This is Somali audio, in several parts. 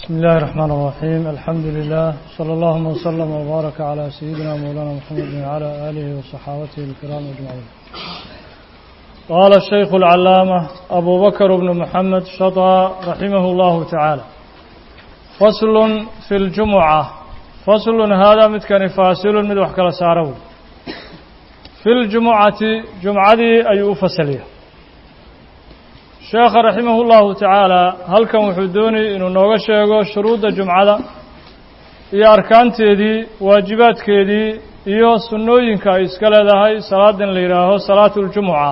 بسم الله الرحمن الرحيم الحمد لله صلى الله وسلم وبارك على سيدنا مولانا محمد وعلى آله وصحابته الكرام أجمعين قال الشيخ العلامة أبو بكر بن محمد شطى رحمه الله تعالى فصل في الجمعة فصل هذا متكن فاصل من وحكال سارو في الجمعة جمعة أي فصليه sheekha raximah اllahu tacaala halkan wuxuu doonayay inuu nooga sheego shuruudda jumcada iyo arkaanteedii waajibaadkeedii iyo sunnooyinka ay iska leedahay salaadan la yidhaaho salaatu اljumuca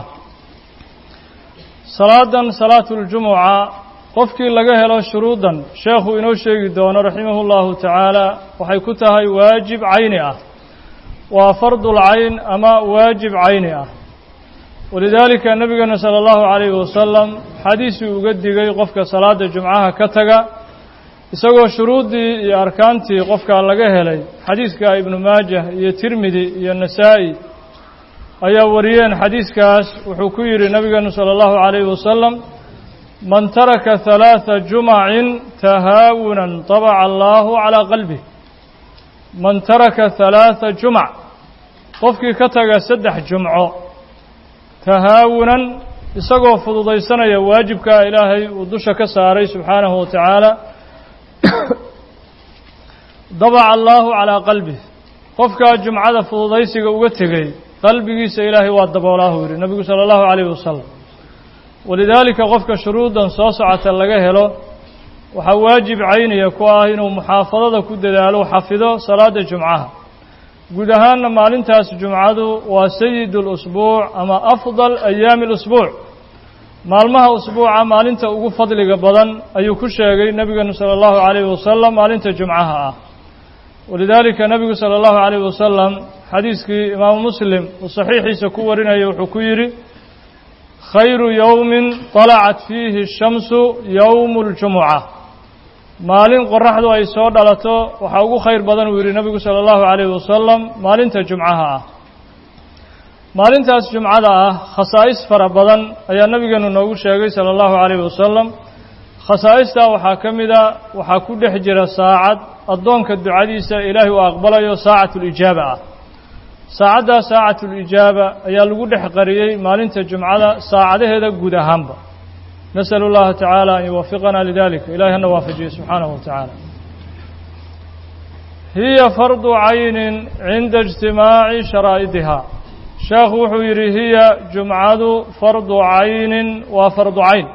salaadan salaatu اljumuca qofkii laga helo shuruuddan sheekhu inoo sheegi doono raximah اllahu tacaala waxay ku tahay waajib cayni ah waa fardulcayn ama waajib cayni ah walidaalika nabigeena sala allahu calayhi wasalam xadiisuu uga digay qofka salaada jumcaha ka taga isagoo shuruuddii iyo arkaantii qofkaa laga helay xadiiska ibnu maajah iyo tirmidi iyo nasaa'i ayaa wariyeen xadiiskaas wuxuu ku yidhi nabigeenu sala allahu calayhi wasalam man taraka halaatha jumacin tahaawunan tabaca allaahu calaa qalbih man taraka halaatha jumac qofkii ka taga saddex jumco tahaawunan isagoo fududaysanaya waajibkaa ilaahay uu dusha ka saaray subxaanahu wa tacaala dabaca allaahu calaa qalbih qofkaa jumcada fududaysiga uga tegey qalbigiisa ilaahay waa daboolaahu yidhi nebigu sala allahu calayhi wasalam walidaalika qofka shuruuddan soo socota laga helo waxaa waajib cayniya ku ah inuu muxaafadada ku dadaalo xafido salaada jumcaha guud ahaanna maalintaas jumcadu waa sayid اlusbuuc ama afdal ayaami اlusbuuc maalmaha usbuuca maalinta ugu fadliga badan ayuu ku sheegay nebigeenu salى اllahu عalayhi wasalam maalinta jumcaha ah walidaalika nebigu salى اllahu عalayh wasalam xadiiskii imaamu muslim uu saxiixiisa ku warinaya wuxuu ku yidhi khayru yowmi طalacat fiihi الshamsu yowm اljumuca maalin qoraxdu ay soo dhalato waxaa ugu khayr badan uu yidhi nebigu sala allahu calayhi wasalam maalinta jumcaha ah maalintaas jumcada ah khasaa'is fara badan ayaa nebigeenu noogu sheegay sala allahu calayhi wasalam khasaa'istaa waxaa ka mida waxaa ku dhex jira saacad addoonka ducadiisa ilaahay uu aqbalayo saacatulijaaba ah saacaddaa saacatulijaaba ayaa lagu dhex qariyey maalinta jumcada saacadaheeda guud ahaanba نسأل الله تعالى أن يوفقنا لذلك إلهي أن وافجه سبحانه وتعالى هي فرض عين عند اجتماع شرائطها شيخ وحيري هي جمعة فرض عين وفرض عين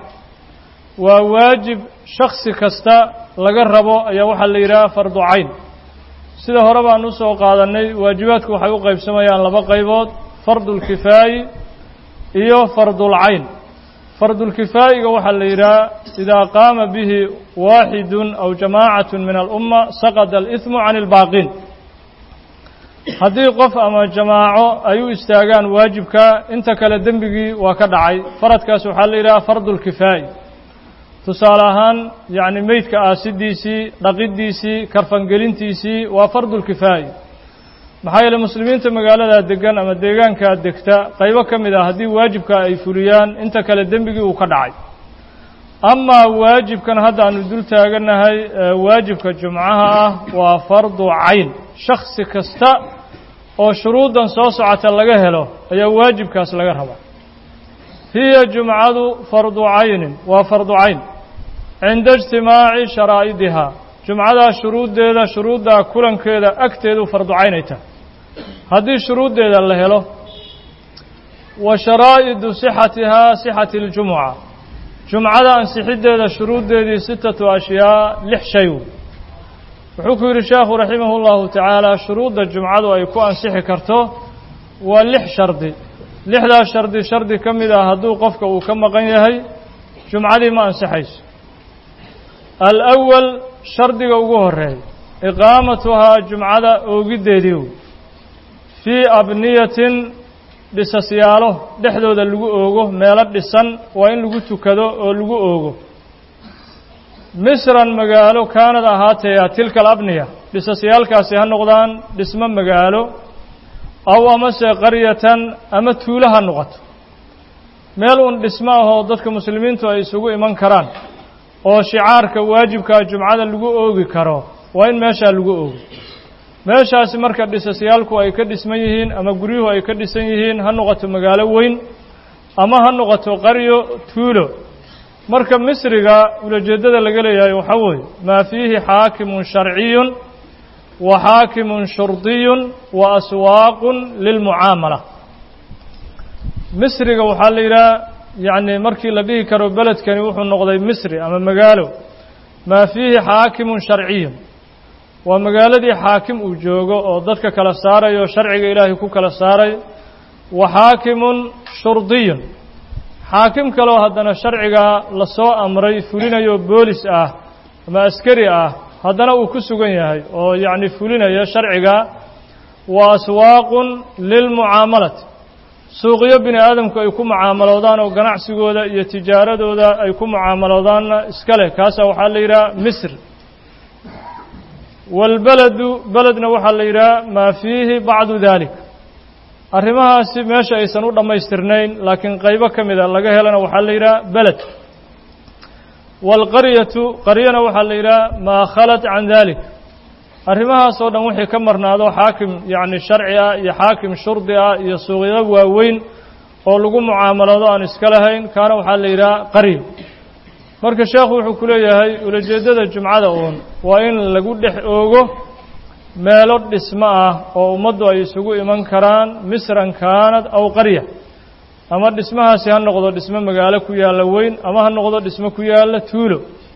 وواجب شخص كستا لقربه أي وحل يرى فرض عين sida hore baan u soo qaadanay waajibaadku waxay u qaybsamayaan laba qaybood fardulkifaayi iyo fardulcayn fardulkifaa'iga waxaa la yidhaha idaa qaama bihi waaxidun aw jamaacatu min alumma saqada aliثmu can اlbaaqiin haddii qof ama jamaaco ay u istaagaan waajibka inta kale dembigii waa ka dhacay faradkaas waxaa la yidhaha fardulkifaa'i tusaale ahaan yacni meydka aasidiisii dhaqiddiisii karfangelintiisii waa fardulkifaa'i maxaa yeele muslimiinta magaaladaa degan ama deegaankaa degta qaybo ka mid ah haddii waajibka ay fuliyaan inta kale dembigii uu ka dhacay amaa waajibkan hadda aanu dul taagannahay waajibka jumcaha ah waa fardu cayn shaksi kasta oo shuruuddan soo socota laga helo ayaa waajibkaas laga rabaa hiya jumcadu fardu caynin waa fardu cayn cinda ijtimaaci sharaa'idihaa jumcadaa shuruuddeeda shuruuddaa kulankeeda agteedu fardu caynay tahay haddii shuruuddeeda la helo wa sharaa'idu sixatihaa sixati اljumuca jumcada ansixiddeeda shuruuddeedii sitatu ashyaa lix shay wuxuu ku yidhi sheekhu raximah اllahu tacaala shuruudda jumcadu ay ku ansixi karto waa lix shardi lixdaas shardi shardi ka mid ah hadduu qofka uu ka maqan yahay jumcadii ma ansixayso alأwal shardiga ugu horeeya iqaamatuhaa jumcada oogiddeedii fii abniyatin dhisasyaalo dhexdooda lagu oogo meelo dhisan waa in lagu tukado oo lagu oogo misran magaalo kaanad ahaataya tilka alabniya dhisasyaalkaasi ha noqdaan dhismo magaalo aw amase qaryatan ama tuulo ha noqoto meel uun dhismo ahoo dadka muslimiintu ay isugu iman karaan oo shicaarka waajibkaa jumcada lagu oogi karo waa in meeshaa lagu oogo meeshaasi marka dhisasyaalku ay ka dhisman yihiin ama guryuhu ay ka dhisan yihiin ha noqoto magaalo weyn ama ha noqoto qaryo tuulo marka misriga ulajeeddada laga leeyahay waxaa weeye maa fiihi xaakimun sharciyun wa xaakimun shurdiyun wa aswaaqun lilmucaamala misriga waxaa la yidhaha yacni markii la dhihi karo beledkani wuxuu noqday misri ama magaalo maa fiihi xaakimun sharciyun waa magaaladii xaakim uu joogo oo dadka kala saarayo sharciga ilaahay ku kala saarayo wa xaakimun shurdiyun xaakim kaloo haddana sharcigaa lasoo amray fulinayo boolis ah ama askari ah haddana uu ku sugan yahay oo yacni fulinaya sharciga wa aswaaqun lilmucaamalati suuqyo bini aadamku ay ku mucaamaloodaan oo ganacsigooda iyo tijaaradooda ay ku mucaamaloodaanna iska leh kaasaa waxaa la yidhaha misr waalbeledu beledna waxaa la yidhaha maa fiihi bacdu dalik arrimahaasi meesha aysan u dhammaystirnayn laakiin qaybo ka mida laga helana waxaa la yidhaha beled waalqaryatu qaryana waxaa la yidhaha maa khalat can dalik arrimahaas oo dhan wixii ka marnaado xaakim yacni sharci ah iyo xaakim shurdi ah iyo suuqyado waaweyn oo lagu mucaamalado aan iska lahayn kaana waxaa la yidhaha qaryo marka sheekhu wuxuu ku leeyahay ulajeeddada jumcada uun waa in lagu dhex oogo meelo dhismo ah oo ummaddu ay isugu iman karaan misran kaanad aw qarya ama dhismahaasi ha noqdo dhismo magaalo ku yaalla weyn ama ha noqdo dhismo ku yaalla tuulo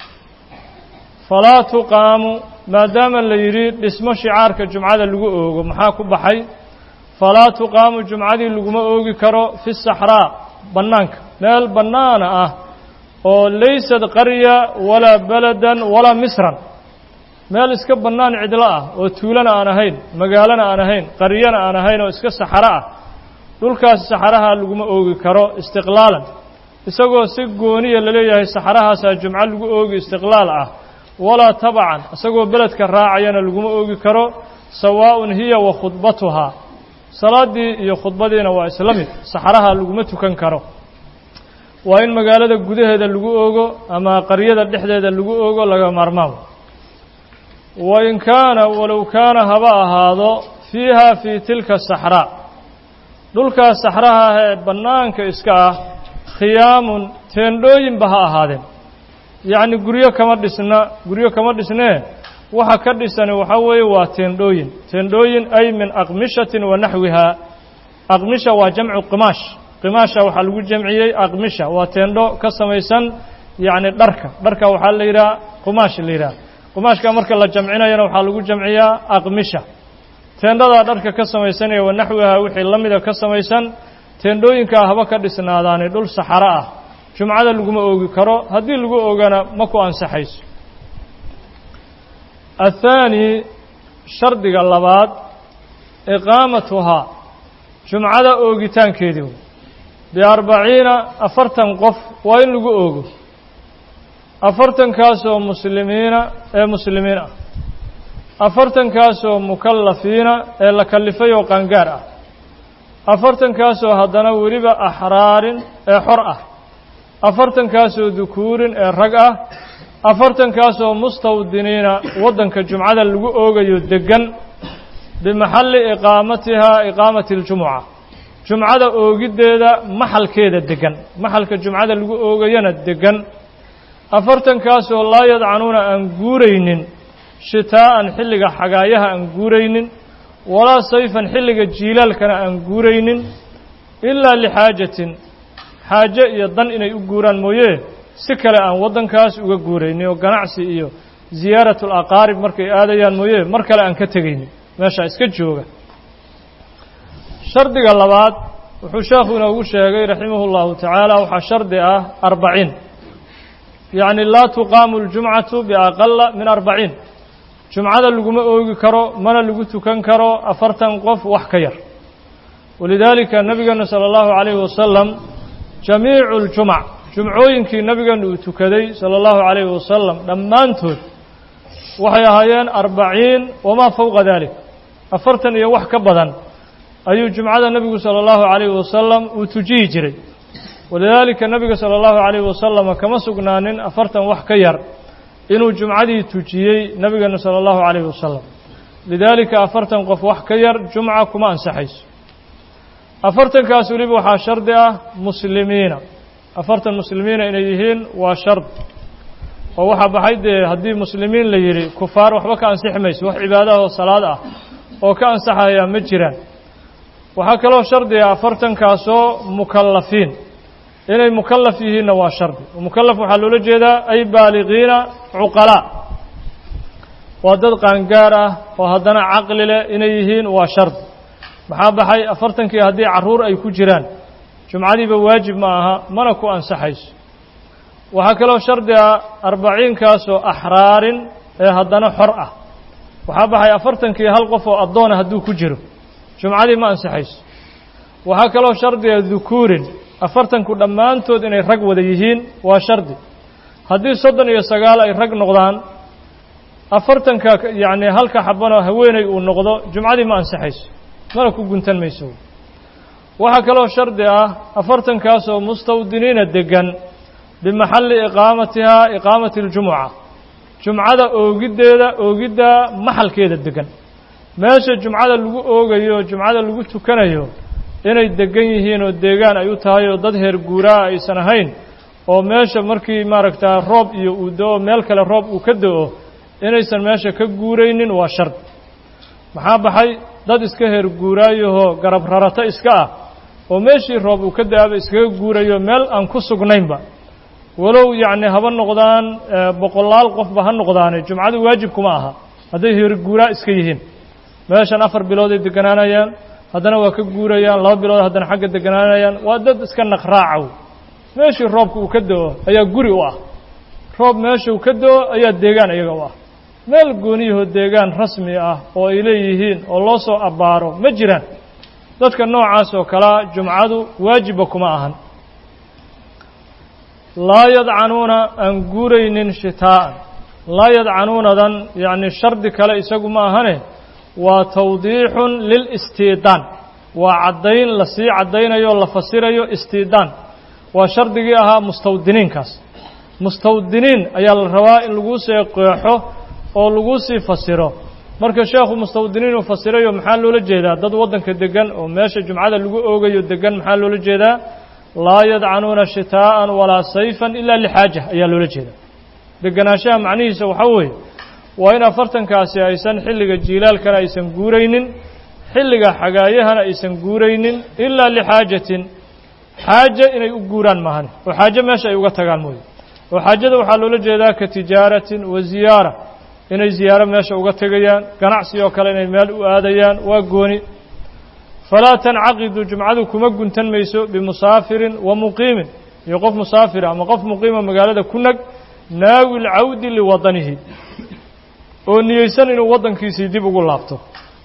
falaa tuqaamu maadaama la yidhi dhismo shicaarka jumcada lagu oogo maxaa ku baxay falaa tuqaamu jumcadii laguma oogi karo fi saxraa bannaanka meel bannaana ah oo laysad qarya walaa beladan walaa misran meel iska bannaan cidlo ah oo tuulana aan ahayn magaalana aan ahayn qaryana aan ahayn oo iska saxaro ah dhulkaas saxaraha laguma oogi karo istiqlaalan isagoo si gooniya laleeyahay saxarahaasaa jumco lagu oogi istiqlaal ah walaa tabacan isagoo beledka raacayana laguma oogi karo sawaa'un hiya wa khudbatuhaa salaaddii iyo khudbadiina waa isla mid saxaraha laguma tukan karo waa in magaalada gudaheeda lagu oogo ama qaryada dhexdeeda lagu oogo laga maarmaan wain kaana walow kaana haba ahaado fiiha fii tilka saxraa dhulkaas saxraha ah ee bannaanka iska ah khiyaamun teendhooyinba ha ahaadeen yacni guryo kama dhisna guryo kama dhisnee waxa ka dhisani waxaa weeye waa teendhooyin teendhooyin ay min aqmishatin wa naxwihaa aqmisha waa jamcu qimaash qimaasha waxaa lagu jamciyey aqmisha waa teendho ka samaysan yacni dharka dharka waxaa la yidhaha qumaash la yidhaha qumaashka marka la jamcinayana waxaa lagu jamciyaa aqmisha teendhadaa dharka ka samaysanaya wa naxwihaa wixii la mida ka samaysan teendhooyinkaa haba ka dhisnaadaani dhul saxaro ah jumcada laguma oogi karo haddii lagu oogana ma ku ansaxayso athaani shardiga labaad iqaamatuhaa jumcada oogitaankeedii biarbaciina afartan qof waa in lagu oogo afartankaasoo muslimiina ee muslimiin ah afartankaasoo mukallafiina ee la kallifay oo qaangaar ah afartankaasoo haddana weliba axraarin ee xor ah afartankaasoo dukuurin ee rag ah afartankaasoo mustawdiniina waddanka jumcada lagu oogayo deggan bimaxalli iqaamatihaa iqaamati اljumuca jumcada oogiddeeda maxalkeeda deggan maxalka jumcada lagu oogayana deggan afartankaasoo laa yadcanuuna aan guuraynin shitaa'an xilliga xagaayaha aan guuraynin walaa sayfan xilliga jiilaalkana aan guuraynin ilaa lixaajatin xaaje iyo dan inay u guuraan mooye si kale aan waddankaas uga guuraynin oo ganacsi iyo ziyaaratu alaqaarib markay aadayaan mooye mar kale aan ka tegaynin meeshaa iska jooga shardiga labaad wuxuu sheekhu inoogu sheegay raximahu llahu tacaala waxaa shardi ah arbaciin yacni laa tuqaamu اljumcatu biaqala min arbaciin jumcada laguma oogi karo mana lagu tukan karo afartan qof wax ka yar walidaalika nabigeenu salى اllahu عalayhi wasalam jamiicu اljumc jumcooyinkii nabigeenu uu tukaday salى اllahu عalayhi wasalam dhammaantood waxay ahaayeen arbaciin wamaa fowqa dalik afartan iyo wax ka badan ayuu jumcada nebigu salى اllahu عalayhi wasalam uu tujihi jiray walidaalika nebiga sala allahu calayhi wasalama kama sugnaanin afartan wax ka yar inuu jumcadii tujiyey nebigeena sala allahu calayhi wasalam lidaalika afartan qof wax ka yar jumca kuma ansaxayso afartankaas weliba waxaa shardi ah muslimiina afartan muslimiina inay yihiin waa shard oo waxaa baxay dee haddii muslimiin la yidhi kufaar waxba ka ansixi mayso wax cibaadaha oo salaad ah oo ka ansaxaya ma jiraan waxaa kaloo shardi ah afartankaasoo mukallafiin inay mukallaf yihiinna waa shardi mukallaf waxaa loola jeedaa ay baaliqiina cuqalaa waa dad qaangaar ah oo haddana caqli leh inay yihiin waa shardi maxaa baxay afartankii haddii carruur ay ku jiraan jumcadiiba waajib ma aha mana ku ansaxayso waxaa kaloo shardi ah arbaciinkaasoo axraarin ee haddana xor ah waxaa baxay afartankii hal qof oo addoona hadduu ku jiro jumcadii ma ansaxayso waxaa kaloo shardiga dukuurin afartanku dhammaantood inay rag wada yihiin waa shardi haddii soddon iyo sagaal ay rag noqdaan afartanka yacni halka xabanoo haweeney uu noqdo jumcadii ma ansaxayso mana ku guntan mayso waxaa kaloo shardi ah afartankaasoo mustawdiniina degan bimaxalli iqaamatihaa iqaamati اljumuca jumcada oogiddeeda oogidda maxalkeeda degan meesha jumcada lagu oogayo jumcada lagu tukanayo inay degan yihiin oo deegaan ay u tahay oo dad heer guuraa aysan ahayn oo meesha markii maaragtaa roob iyo uu do-o meel kale roob uu ka do-o inaysan meesha ka guuraynin waa shard maxaa baxay dad iska heer guuraayahoo garab rarato iska ah oo meeshii roob uu ka da-aba iskaga guurayo meel aan ku sugnaynba walow yacni haba noqdaan boqolaal qofba ha noqdaane jumcadu waajib kuma aha hadday heer guuraa iska yihiin meeshan afar bilooday deganaanayaan haddana waa ka guurayaan laba bilood haddana xagga deganaanayaan waa dad iska naqraacow meeshii roobka uu ka do-o ayaa guri u ah roob meeshuu ka do-o ayaa deegaan iyaga u ah meel gooniyahoo deegaan rasmi ah oo ay leeyihiin oo loo soo abbaaro ma jiraan dadka noocaas oo kalea jumcadu waajibba kuma ahan laa yadcanuuna aan guuraynin shitaa'an laa yadcanuunadan yacni shardi kale isagu ma ahane waa tawdiixun lilistiidaan waa caddayn la sii caddaynayo la fasirayo istiidaan waa shardigii ahaa mustawdiniinkaas mustawdiniin ayaa la rabaa in laguu sii qeexo oo laguu sii fasiro marka sheekhu mustawdiniin uu fasirayo maxaa loola jeedaa dad waddanka degan oo meesha jumcada lagu oogayo degan maxaa loola jeedaa laa yadcanuuna shitaa'an walaa sayfan ilaa lixaaja ayaa loola jeedaa deganaanshaha macnihiisa waxaa weeye waa in afartankaasi aysan xilliga jiilaalkana aysan guuraynin xilliga xagaayahana aysan guuraynin ilaa lixaajatin xaaje inay u guuraan maahane oo xaaje meesha ay uga tagaan mooye oo xaajada waxaa loola jeedaa ka tijaaratin wa ziyaara inay ziyaaro meesha uga tegayaan ganacsi oo kale inay meel u aadayaan waa gooni falaa tancaqidu jumcadu kuma guntan mayso bimusaafirin wa muqiimin iyo qof musaafira ama qof muqiima magaalada ku nag naawi lcawdi liwadanihi oo niyeysan inuu waddankiisii dib ugu laabto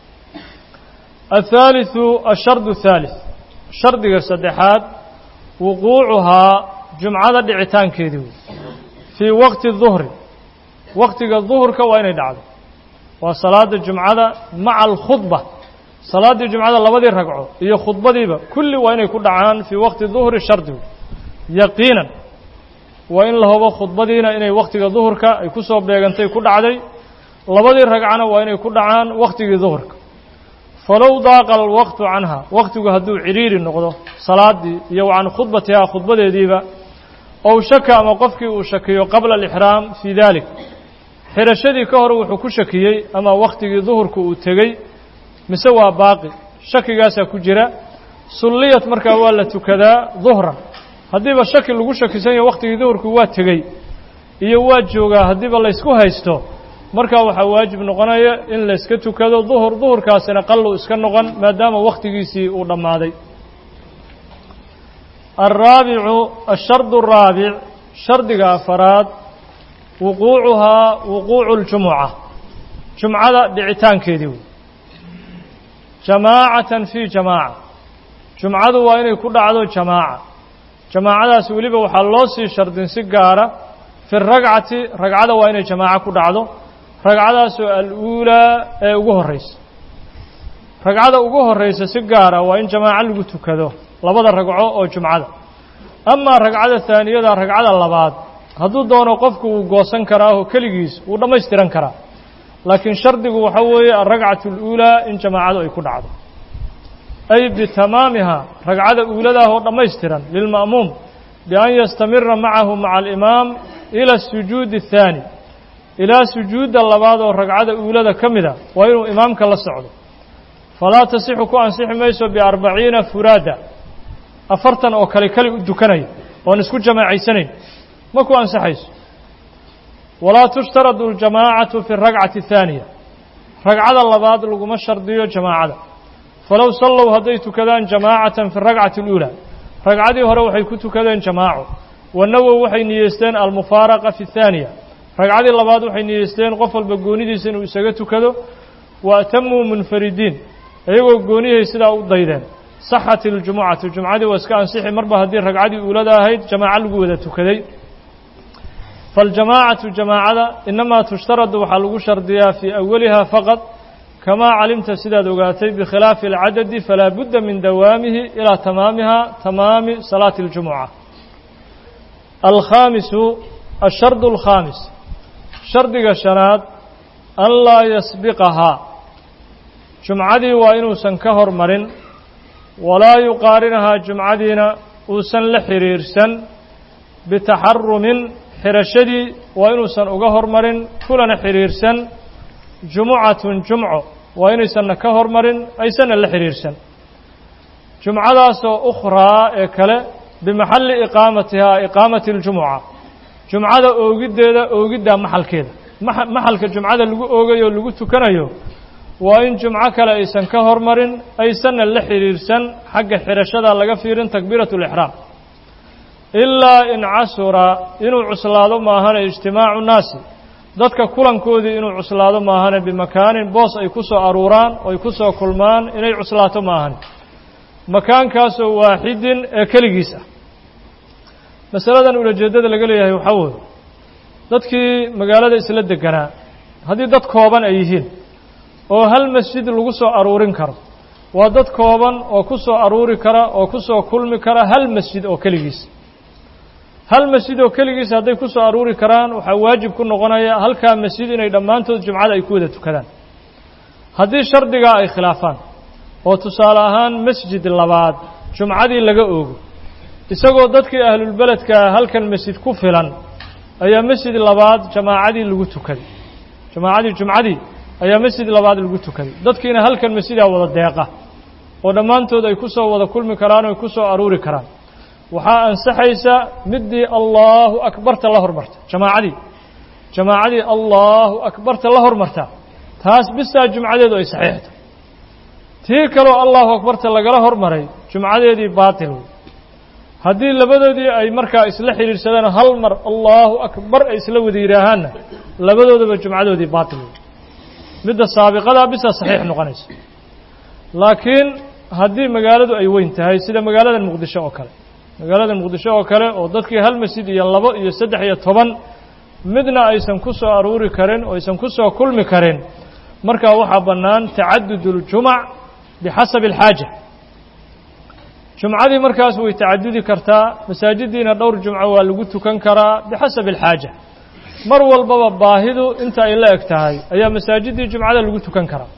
athaalitثu ashardu الthaalith shardiga saddexaad wuquucuhaa jumcada dhicitaankeedii wey fii waqti duhri waktiga duhurka waa inay dhacdo waa salaada jumcada maca alkhudba salaaddii jumcada labadii ragco iyo khudbadiiba kulli waa inay ku dhacaan fii waqti duhri shardigu yaqiinan waa in la hubo khudbadiina inay wakhtiga duhurka ay ku soo beegantay ku dhacday labadii ragcana waa inay ku dhacaan wakhtigii duhurka falow daaqa alwaqtu canha wakhtigu hadduu cidhiiri noqdo salaaddii iyo can khudbatihaa khudbadeediiba ow shaka ama qofkii uu shakiyo qabla alixraam fii dalik xidhashadii ka hor wuxuu ku shakiyey ama wakhtigii duhurka uu tegey mise waa baaqi shakigaasaa ku jira sulliyad markaa waa la tukadaa duhran haddiiba shaki lagu shakisan yaho wakhtigii duhurku waa tegey iyo waa joogaa haddiiba laysku haysto markaa waxaa waajib noqonaya in layska tukado duhur duhurkaasina qallu iska noqon maadaama wakhtigiisii uu dhammaaday alraabicu ashardu araabic shardiga afaraad wuquucuhaa wuquucu اljumuca jumcada dhicitaankeedii wey jamaacatan fii jamaaca jumcadu waa inay ku dhacdo jamaaca jamaacadaas weliba waxaa loo sii shardin si gaara fi ragcati ragcada waa inay jamaaco ku dhacdo ragcadaasoo al-uulaa ee ugu horreysa ragcada ugu horreysa si gaara waa in jamaaco lagu tukado labada ragco oo jumcada amaa ragcada haaniyada ragcada labaad hadduu doono qofku wuu goosan karaaho keligiis wuu dhammaystiran karaa laakiin shardigu waxa weeye alragcatu اluulaa in jamaacadu ay ku dhacdo ay bitamaamiha ragcada uuladaah oo dhammaystiran lilma'muum bian yastamira macahu maca alimaam ila asujuudi الthaani ilaa sujuudda labaad oo ragcada uulada ka mida waa inuu imaamka la socdo falaa tasixu ku ansixi mayso biarbaciina furaada afartan oo kale keli u dukanaya oon isku jamacaysanayn ma ku ansaxayso walaa tushtaradu اljamaacatu fi اragcati الthaaniya ragcada labaad laguma shardiyo jamaacada falow sallow hadday tukadaan jamaacatan fi اragcati اluulaa ragcadii hore waxay ku tukadeen jamaaco wanawow waxay niyeysteen almufaaraqa fi الthaaniya ragcadii labaad waxay niyeysteen qof walba goonidiisa inuu isaga tukado wa atamuu munfaridiin iyagoo goonihay sidaa u daydeen saxat iljumucatu jumcadii waa iska ansixi marba haddii ragcadii uulada ahayd jamaaco lagu wada tukaday faاljamaacatu jamaacada inamaa tushtaradu waxaa lagu shardiyaa fii awaliha faqad kamaa calimta sidaad ogaatay bikhilaafi اlcadadi falaa budda min dawaamihi ilaa tamaamiha tamaami salaati اljumuca alkhaamisu ashardu اlkhaamis shardiga shanaad an laa yasbiqahaa jumcadii waa inuusan ka hormarin walaa yuqaarinahaa jumcadiina uusan la xiriirsan bitaxarumin xirashadii waa inuusan uga hormarin kulana xiriirsan jumucatun jumco waa inaysanna ka hormarin aysanna la xiriirsan jumcadaasoo ukhraa ee kale bimaxalli iqaamatihaa iqaamati اljumuca jumcada oogiddeeda oogiddaa maxalkeeda maxalka jumcada lagu oogayo o lagu tukanayo waa in jumco kale aysan ka hormarin aysanna la xiriirsan xagga xirashada laga fiirin takbiiratu اlixraam ilaa in casura inuu cuslaado maahane ijtimaacu naasi dadka kulankoodii inuu cuslaado maahane bimakaanin boos ay ku soo aruuraan oo ay ku soo kulmaan inay cuslaato maahane makaankaasoo waaxidin ee keligiis ah masaladan ulajeeddada laga leeyahay waxaa weye dadkii magaalada isla deganaa haddii dad kooban ay yihiin oo hal masjid lagu soo aruurin karo waa dad kooban oo ku soo aruuri kara oo ku soo kulmi kara hal masjid oo keligiis hal masjid oo keligiis hadday ku soo aruuri karaan waxaa waajib ku noqonaya halkaa masjid inay dhammaantood jumcada ay ku wada tukadaan haddii shardigaa ay khilaafaan oo tusaale ahaan masjid labaad jumcadii laga oogo isagoo dadkii ahlulbeledkaa halkan masjid ku filan ayaa masjid labaad jamaacadii lagu tukaday jamaacadii jumcadii ayaa masjid labaad lagu tukaday dadkiina halkan masjidaa wada deeqa oo dhammaantood ay ku soo wada kulmi karaan oo ay ku soo aruuri karaan waxaa ansaxaysa middii allaahu akbarta la hormarta jamaacadii jamaacadii allaahu akbarta la hormarta taas bistaa jumcadeedu ay saxiixta tii kaloo allahu akbarta lagala hormaray jumcadeedii baatil wey haddii labadoodii ay markaa isla xidhiidhsadaan hal mar allaahu akbar ay isla wada yidhaahaanna labadoodaba jumcadoodii baatil wey midda saabiqadaa bisa saxiix noqonaysa laakiin haddii magaaladu ay weyn tahay sida magaalada muqdisho oo kale magaalada muqdisho oo kale oo dadkii hal masjid iyo labo iyo saddex iyo toban midna aysan ku soo aruuri karin oo aysan ku soo kulmi karin markaa waxaa bannaan tacadud اljumac bixasabi اlxaaja jumcadii markaas way tacadudi kartaa masaajidiina dhowr jumco waa lagu tukan karaa bixasabi اlxaaja mar walbaba baahidu inta ay la eg tahay ayaa masaajidii jumcada lagu tukan karaa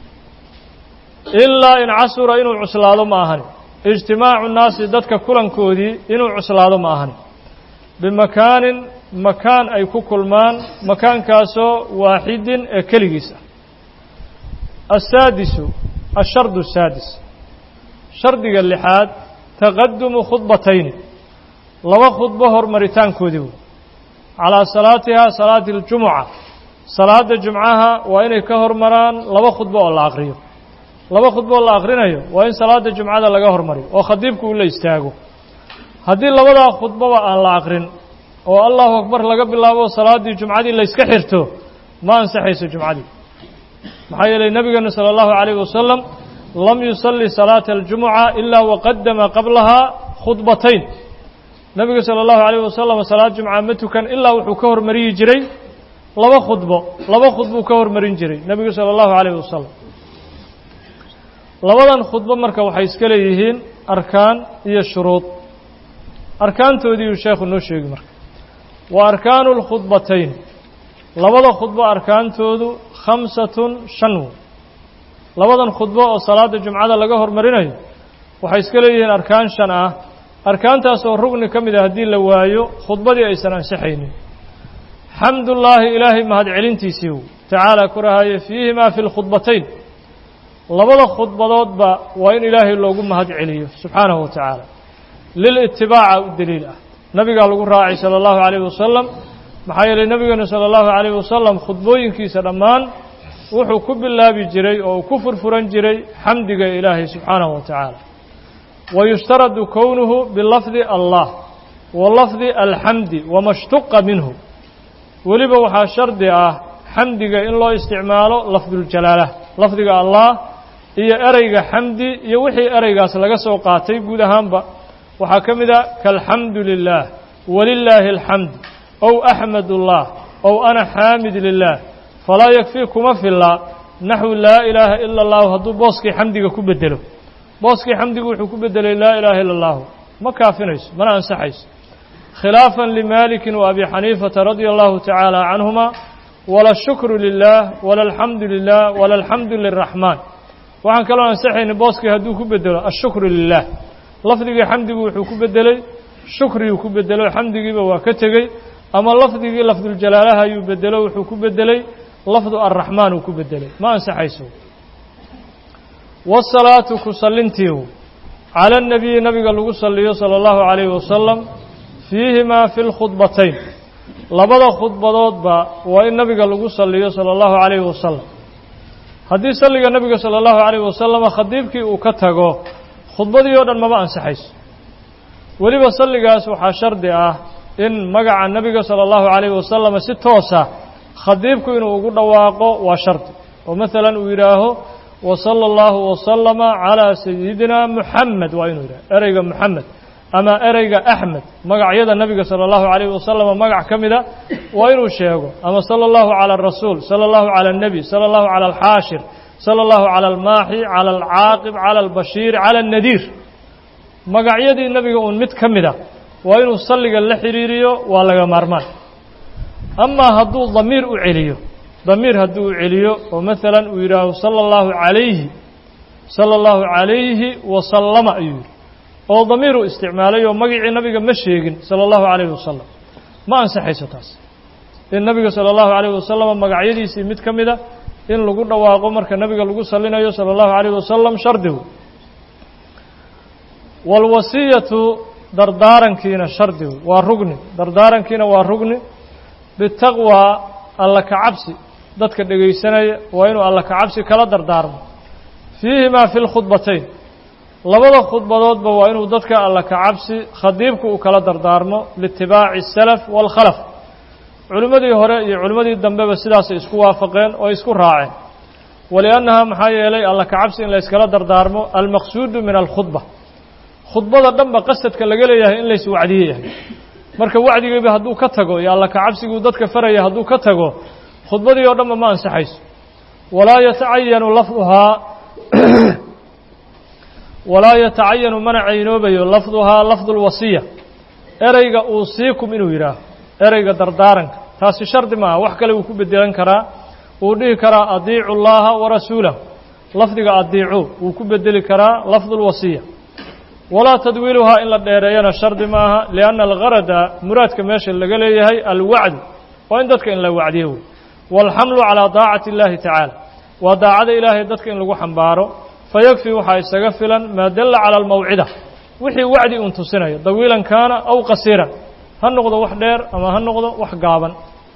ilaa in casura inuu cuslaado ma ahani ijtimaacu naasi dadka kulankoodii inuu cuslaado ma ahani bimakaanin makaan ay ku kulmaan makaankaasoo waaxidin ee keligiis ah asaadisu ashardu asaadis shardiga lixaad taqadumu khudbatayni laba khudbo hormaritaankoodii wey calaa salaatihaa salaati اljumuca salaada jumcaha waa inay ka hormaraan laba khudbo oo la aqriyo laba khudbo oo la aqrinayo waa in salaada jumcada laga hormariyo oo khadiibku uu la istaago haddii labadaa khudboba aan la aqrin oo allahu akbar laga bilaabo salaaddii jumcadii layska xirto ma ansaxayso jumcadii maxaa yeelay nebigeenu salى اllahu عalayh wasalam lam yusalli salaata aljumuca ilaa waqadama qablahaa khudbatayn nebigu salى اllahu عalayh wasalam salaad jumca ma tukan ilaa wuxuu ka hormariyi jiray laba khudbo laba khudbuu ka hormarin jiray nebigu salى اllahu عalayh wasalam labadan khudbo marka waxay iska leeyihiin arkaan iyo shuruud arkaantoodiiuu sheekhu noo sheegi marka wa arkaanu اlkhudbatayn labada khudbo arkaantoodu khamsatun shan wey labadan khudbo oo salaada jumcada laga hormarinayo waxay iska leeyihiin arkaan shan ah arkaantaas oo rugni ka mid a haddii la waayo khudbadii aysan ansixaynin xamdullaahi ilaahay mahadcelintiisii wy tacaala ku rahaye fiihimaa fi lkhudbatayn labada khudbadoodba waa in ilaahay loogu mahad celiyo subxaanahu wa tacaala lilitibaaca u deliil ah nabigaa lagu raacay sala allahu calayhi wasalam maxaa yeelay nebigeenu sala allahu calayhi wasalam khudbooyinkiisa dhammaan wuxuu ku bilaabi jiray oo uu ku furfuran jiray xamdiga ilaahay subxaanahu wa tacaala wa yushtaradu kownuhu bilafdi allah wa lafdi alxamdi wama shtuqa minhu weliba waxaa shardi ah xamdiga in loo isticmaalo lafduljalaala lafdiga allah iyo ereyga xamdi iyo wixii ereygaas laga soo qaatay guud ahaanba waxaa ka mid a kaalxamdu lilah walilaahi alxamd ow axmadullah ow ana xaamid lilah falaa yakfii kuma filla naxwu laa ilaaha ila allahu hadduu booskii xamdiga ku bedelo booskii xamdigu wuxuu ku bedelay laa ilaaha ila allahu ma kaafinayso mana ansaxayso khilaafan limaalikin wa abi xaniifata radia allahu tacaala canhuma wala shukru lilah wala alxamdu lilah wala alxamdu liraxmaan waxaan kaloo ansaxayna booskii hadduu ku bedelo ashukru lilah lafdigii xamdigu wuxuu ku bedelay shukriyuu ku bedelo xamdigiiba waa ka tegey ama lafdigii lafduljalaalaha ayuu bedelo wuxuu ku bedelay lafdu arraxmaan uu ku bedelay ma ansaxayso wasalaatu ku sallintiihu cala anabiyi nabiga lagu salliyo sala allahu calayhi wasalam fiihimaa fi lkhudbatayn labada khudbadoodba waa in nabiga lagu salliyo sala allahu calayhi wasalam haddii salliga nabiga sala allahu calayhi wasalama khadiibkii uu ka tago khudbadii oo dhan maba ansaxayso weliba salligaas waxaa shardi ah in magaca nebiga sala allahu calayhi wasalama si toosa khadiibku inuu ugu dhawaaqo waa shardi oo maalan uu yidhaaho wa sala allahu wasalama calaa sayidina muxamed waa inuu yidhaho ereyga muxamed ama ereyga axmed magacyada nebiga sala allahu calayhi wasalama magac ka mida waa inuu sheego ama sala allahu cala arasuul sala allahu cala alnebi sala allahu cala alxaashir sala allahu cala almaaxi cala alcaaqib cala albashiir cala alnadiir magacyadii nebiga uun mid ka mid a waa inuu salliga la xidhiiriyo waa laga maarmaan amaa hadduu damiir u celiyo damiir hadduu u celiyo oo maalan uu yidhaaho sala allahu calayhi sala allahu calayhi wasallama ayuu yidhi oo damiiruu isticmaalay oo magicii nabiga ma sheegin sala allahu calayhi wasalam ma ansaxayso taas in nabiga sala allahu calayhi wasalama magacyadiisii mid ka mida in lagu dhawaaqo marka nabiga lagu salinayo sala allahu calayhi wasalam shardigu waalwasiyatu dardaarankiina shardigu waa rugni dardaarankiina waa rugni bitaqwaa alla ka cabsi dadka dhegaysanaya waa inuu alla ka cabsi kala dardaarmo fiihimaa fi lkhudbatayn labada khudbadoodba waa inuu dadka alla ka cabsi khadiibku uu kala dardaarmo liitibaaci asalaf waalkhalaf culimmadii hore iyo culimmadii dambeba sidaasay isku waafaqeen oo isku raaceen waliannaha maxaa yeelay alla ka cabsi in layskala dardaarmo almaqsuudu min alkhudba khudbada dhanba qasadka laga leeyahay in lays wacdiye yahay marka wacdigiiba hadduu ka tago iyo alla ka cabsiguu dadka faraya hadduu ka tago khudbadii oo dhanba ma ansaxayso walaa yatacayanu lafduhaa walaa yatacayanu mana caynoobayo lafduhaa lafdu lwasiya ereyga uusiikum inuu yidhaaho ereyga dardaaranka taasi shardi maaha wax kale wuu ku bedelan karaa wuu dhihi karaa adiicu llaha warasuulahu lafdiga adiicu wuu ku bedeli karaa lafdu lwasiya walaa tadwiiluhaa in la dheereeyana shardi maaha lianna algarada muraadka meesha laga leeyahay alwacdu waa in dadka in la wacdiyo wey waalxamlu calaa daacati اllahi tacaala waa daacada ilaahay dadka in lagu xambaaro fayakfii waxaa isaga filan maa dalla cala almawcida wixii wacdi uun tusinayo dawiilan kaana aw qasiiran ha noqdo wax dheer ama ha noqdo wax gaaban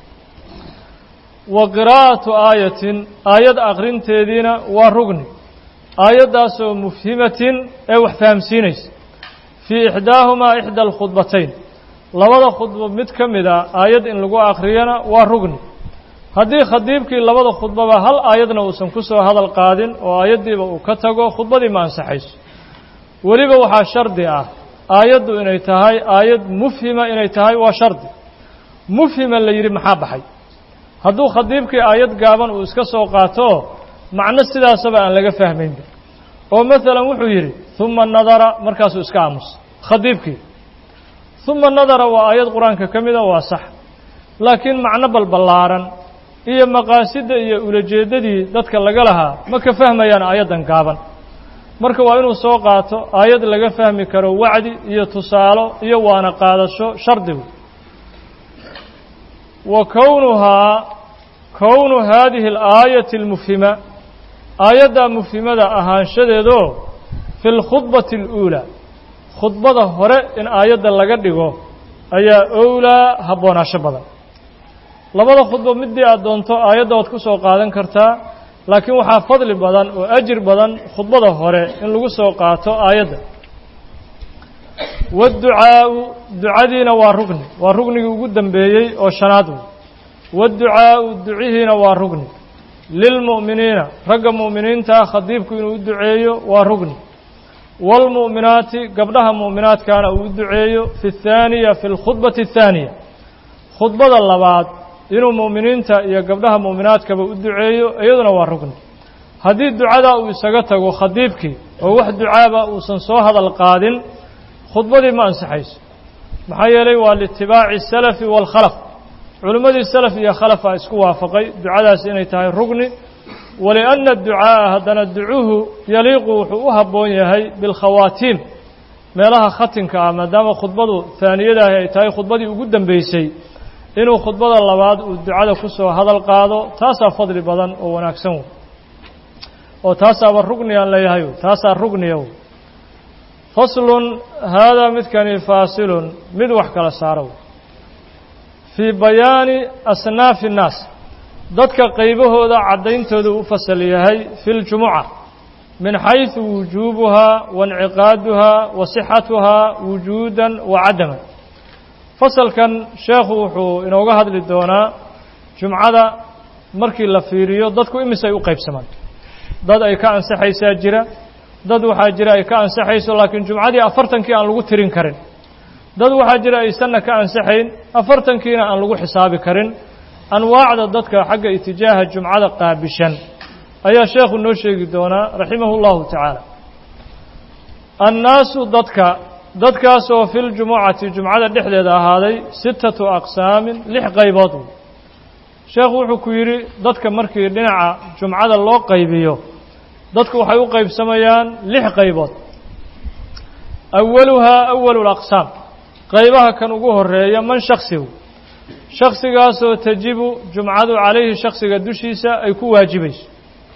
wa qiraa'atu aayatin aayad akhrinteediina waa rugni aayaddaasoo mufhimatin ee wax fahamsiinaysa fii ixdaahumaa ixda alkhudbatayn labada khudbo mid ka mid a aayad in lagu akhriyana waa rugni haddii khadiibkii labada khudbaba hal aayadna uusan ku soo hadal qaadin oo aayaddiiba uu ka tago khudbadii ma ansaxayso weliba waxaa shardi ah aayaddu inay tahay aayad mufhima inay tahay waa shardi mufhima la yidhi maxaa baxay hadduu khadiibkii aayad gaaban uu iska soo qaato macno sidaasaba aan laga fahmaynba oo maalan wuxuu yidhi huma nadara markaasuu iska aamusay khadiibkii uma nadara waa aayad qur-aanka ka mida waa sax laakiin macno balballaaran iyo maqaasidda iyo ulajeeddadii dadka laga lahaa ma ka fahmayaan aayaddan gaaban marka waa inuu soo qaato aayad laga fahmi karo wacdi iyo tusaalo iyo waana qaadasho shardigu wa kownuhaa kownu haadihi alaayati almufhima aayaddaa mufhimada ahaanshadeedoo fi lkhudbati aluulaa khudbada hore in aayadda laga dhigo ayaa owlaa habboonaasho badan labada khudbo midii aad doonto aayadda waad ku soo qaadan kartaa laakiin waxaa fadli badan oo ajir badan khudbada hore in lagu soo qaato aayadda waadducaa'u ducadiina waa rugni waa rugnigii ugu dambeeyey oo shanaad wey waadducaa'u ducihiina waa rugni lilmu'miniina ragga mu'miniintaa khadiibku inuu u duceeyo waa rugni waalmu'minaati gabdhaha mu'minaadkaana uu u duceeyo fi اthaaniya fi اlkhudbati الthaaniya khudbada labaad inuu mu'miniinta iyo gabdhaha mu'minaadkaba u duceeyo iyaduna waa rugni haddii ducadaa uu isaga tago khadiibkii oo wax ducaaba uusan soo hadal qaadin khudbadii ma ansaxayso maxaa yeelay waa liitibaaci salafi waalkhalaf culimmadii salaf iyo khalafa isku waafaqay ducadaas inay tahay rugni walianna ducaa'a haddana ducuhu yaliiqu wuxuu u habboon yahay bilkhawaatiim meelaha khatinka ah maadaama khudbadu haaniyadaahi ay tahay khudbadii ugu dambeysay inuu khudbada labaad uu ducada ku soo hadal qaado taasaa fadli badan oo wanaagsan wey oo taasaaba rugni aan leeyahay taasaa rugniya wey faslun haadaa midkani faasilun mid wax kala saaro fii bayaani asnaafi innaas dadka qaybahooda caddayntooda u fasal yahay fi ljumuca min xaysu wujuubuhaa wainciqaaduhaa wa sixatuhaa wujuudan wa cadaman fasalkan sheekhu wuxuu inooga hadli doonaa jumcada markii la fiiriyo dadku imisay u qaybsamaan dad ay ka ansaxaysaa jira dad waxaa jira ay ka ansaxayso laakiin jumcadii afartankii aan lagu tirin karin dad waxaa jira aysanna ka ansaxayn afartankiina aan lagu xisaabi karin anwaacda dadka xagga itijaaha jumcada qaabishan ayaa sheekhu noo sheegi doonaa raximahu llahu tacaala annaasu dadka dadkaasoo fi ljumucati jumcada dhexdeeda ahaaday sittatu aqsaamin lix qaybood wey sheekhu wuxuu ku yidhi dadka markii dhinaca jumcada loo qaybiyo dadku waxay u qaybsamayaan lix qaybood awaluhaa awalu laqsaam qaybaha kan ugu horeeya man shaksigu shaksigaasoo tajibu jumcadu calayhi shaksiga dushiisa ay ku waajibayso